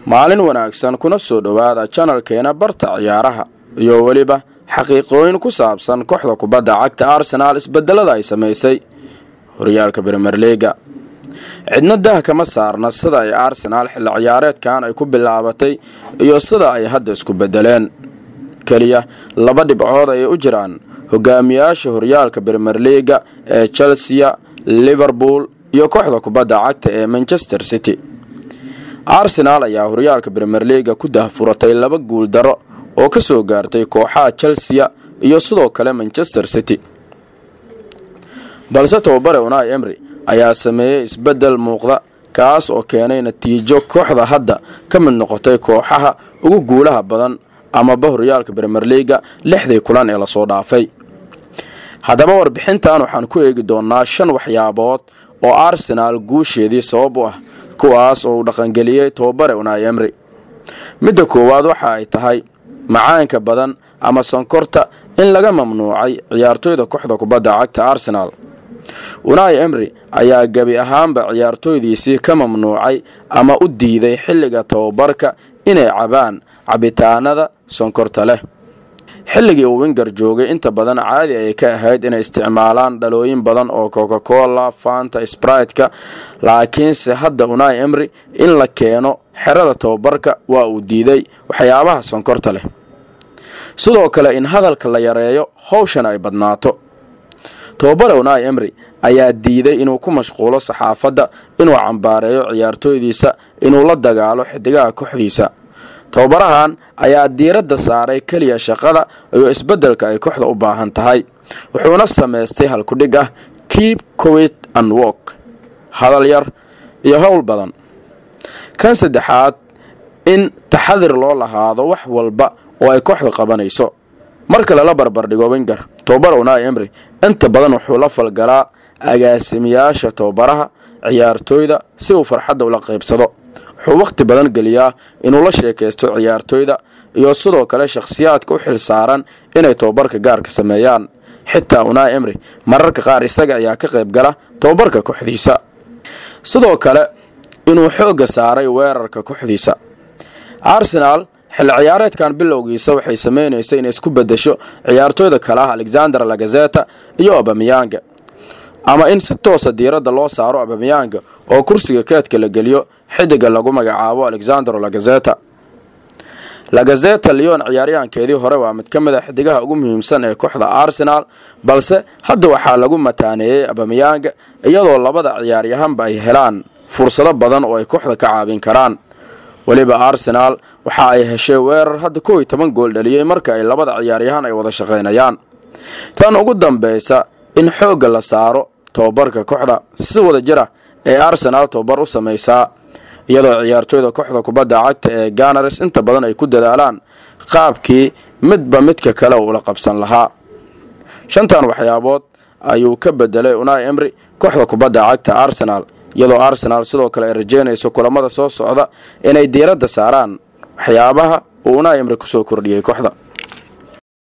maalin wanaagsan kuna soo dhowaada janalkeena barta ciyaaraha iyo weliba xaqiiqooyin ku saabsan kooxda kubadda cagta arsenaal isbedelada ay samaysay horyaalka brimerliga cidna dah kama saarna sida ay arsenaal xilli ciyaareedkan ay ku bilaabatay iyo sida ay hadda isku bedeleen keliya laba dhibcood ayay u jiraan hogaamiyaasha horyaalka brimerliga ee chelsea liverpool iyo kooxda kubadda cagta ee manchester city arsenaal ayaa horyaalka brimerliga ku dahfuratay laba guul daro oo ka soo gaartay kooxaha chelsea iyo sidoo kale manchester city balse tababare unai emry ayaa sameeyey isbedel muuqda kaas oo keenay natiijo kooxda hadda ka mid noqotay kooxaha ugu guulaha badan amaba horyaalka brimerliga lixdii kulan ee lasoo dhaafay haddaba warbixintan waxaan ku eegi doonaa shan waxyaabood oo arsenaal guusheedii sabab u ah kuwaas oo uu dhaqangeliyey tababare unai emry midda koowaad waxa ay tahay macaanka badan ama sonkorta in laga mamnuucay ciyaartoyda kooxda kubadda cagta arsenaal unai emry ayaa gebi ahaanba ciyaartooydiisii ka mamnuucay ama u diiday xilliga tababarka inay cabaan cabitaanada sonkorta leh xilligii uu winger joogay inta badan caadi ay ka ahayd inay isticmaalaan dhalooyin badan oo coca cola fanta sbritka laakiinse hadda unai emry in la keeno xerada tababarka waa uu diiday waxyaabaha sonkorta leh sidoo kale in hadalka la yareeyo howshan ay badnaato tababare unai emry ayaa diiday inuu ku mashquulo saxaafadda inuu cambaareeyo ciyaartooydiisa inuu la dagaalo xidigaha kooxdiisa tababarahan ayaa diiradda saaray keliya shaqada iyo isbeddelka ay kooxda u baahan tahay wuxuuna samaystay halkudhig ah keep cowit and work hadal yar iyo howl badan kan saddexaad in taxadir loo lahaado wax walba oo ay kooxda qabanayso marka lala barbardhigo winger tababara unai emry inta badan wuxuu la falgalaa agaasimiyaasha tababaraha ciyaartooyda si uu farxadda ula qaybsado wuxuu wakhti badan geliyaa inuu la sheekaysto ciyaartooyda iyo sidoo kale shakhsiyaadka u xil saaran inay tababarka gaarka sameeyaan xitaa unai emry mararka qaar isaga ayaa ka qayb gala tababarka kooxdiisa sidoo kale inuu xoogga saaray weerarka kooxdiisa arsenaal xilli ciyaareedkan bilowgiisa waxay sameynaysay inay isku bedesho ciyaartooyda kale ah alexander lagazeta iyo abamiyanga ama in si toosa diiradda loo saaro abamiyanga oo kursiga keedka la geliyo xidiga lagu magacaabo alexander lagazeta lagazeta leon ciyaaryahankeedii hore waa mid ka mid a xidigaha ugu muhiimsan ee kooxda arsenaal balse hadda waxaa lagu mataaneeyey abamiyanga iyadoo labada ciyaaryahanba ay helaan fursado badan oo ay kooxda ka caabin karaan weliba arsenaal waxa ay heshay weerar hadda kow iyo toban gool dhaliyey marka ay labada ciyaaryahan ay wada shaqaynayaan tan ugu dambeysa in xoogga la saaro tababarka kooxda si wada jira ee arsenaal tababar u samaysaa iyadoo ciyaartooyda kooxda kubadda cagta ee ganars inta badan ay ku dadaalaan qaabkii midba midka kale ula qabsan lahaa shantan waxyaabood ayuu ka bedelay unai emry kooxda kubadda cagta arsenaal iyadoo arsenaal sidoo kale ay rajeynayso kulamada soo socda inay diiradda saaraan waxyaabaha uu unai emry kusoo kordhiyey kooxda